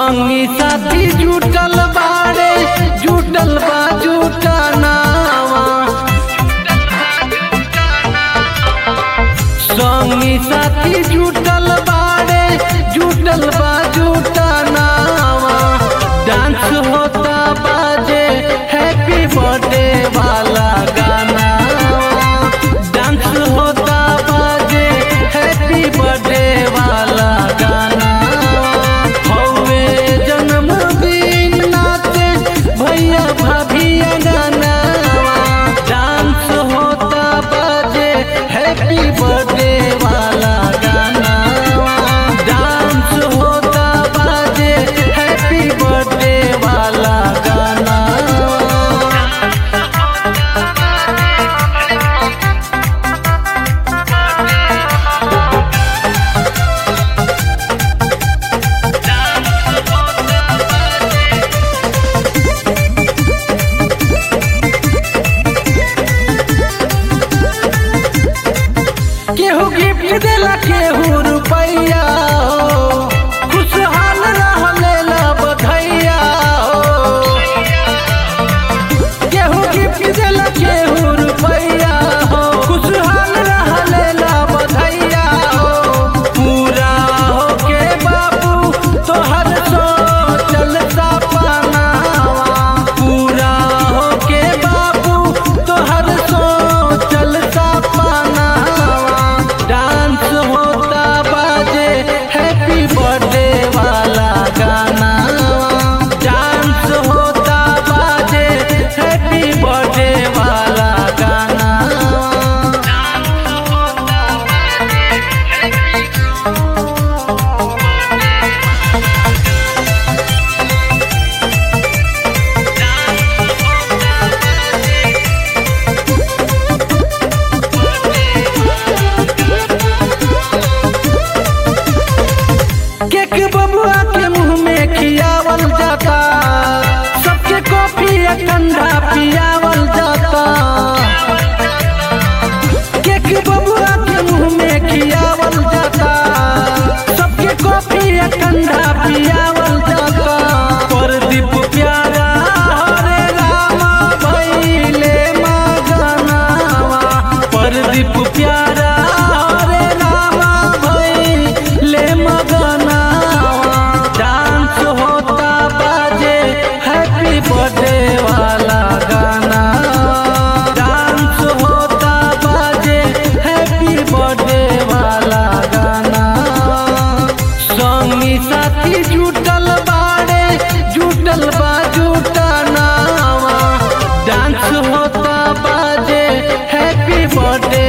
संगी साथी जुटल बाड़े जुटल बा जुटनावा संगी साथी जुटल बाड़े जुटल बा जुटनावा डांस होता बाजे हैप्पी बर्थडे वाला गाना डांस होता बाजे हैप्पी बर्थडे वाला गाना हौवे जन्मदिन नाचे भैया भाभी गाना डांस होता बाजे हैप्पी बर्थडे वाला गाना डांस होता बाजे हैप्पी बर्थडे वाला गाना केहू गिफ्ट देला केहू रुपैया हो खुशहाल रहले ला बधैया हो केहू गिफ्ट देला केहू रुपैया हो खुशहाल रहले ला बधैया हो पूरा हो के बाबू तोहर सोचल सपनावा पूरा हो के बाबू तोहर सोचल सपनावा डांस होता बाजे हैप्पी बर्थडे वाला गाना डांस होता बाजे हैप्पी बर्थडे वाला गाना केक बबुआ के मुंह में खियावल जाता सबके कॉफी या ठंडा पियावल जाता केक बबुआ के मुंह में खियावल जाता सबके कॉफी या ठंडा पियावल जाता परदीप प्यारा हरे रामा भैले मगनावा परदीप प्यारा हरे रामा भैले मगनावा डांस होता बाजे हैप्पी बर्थडे वाला गाना डांस होता बाजे हैप्पी बर्थडे वाला गाना संगी साथी जुटल बाड़े जुटल बा जुटनावा डांस होता बाजे हैप्पी बर्थडे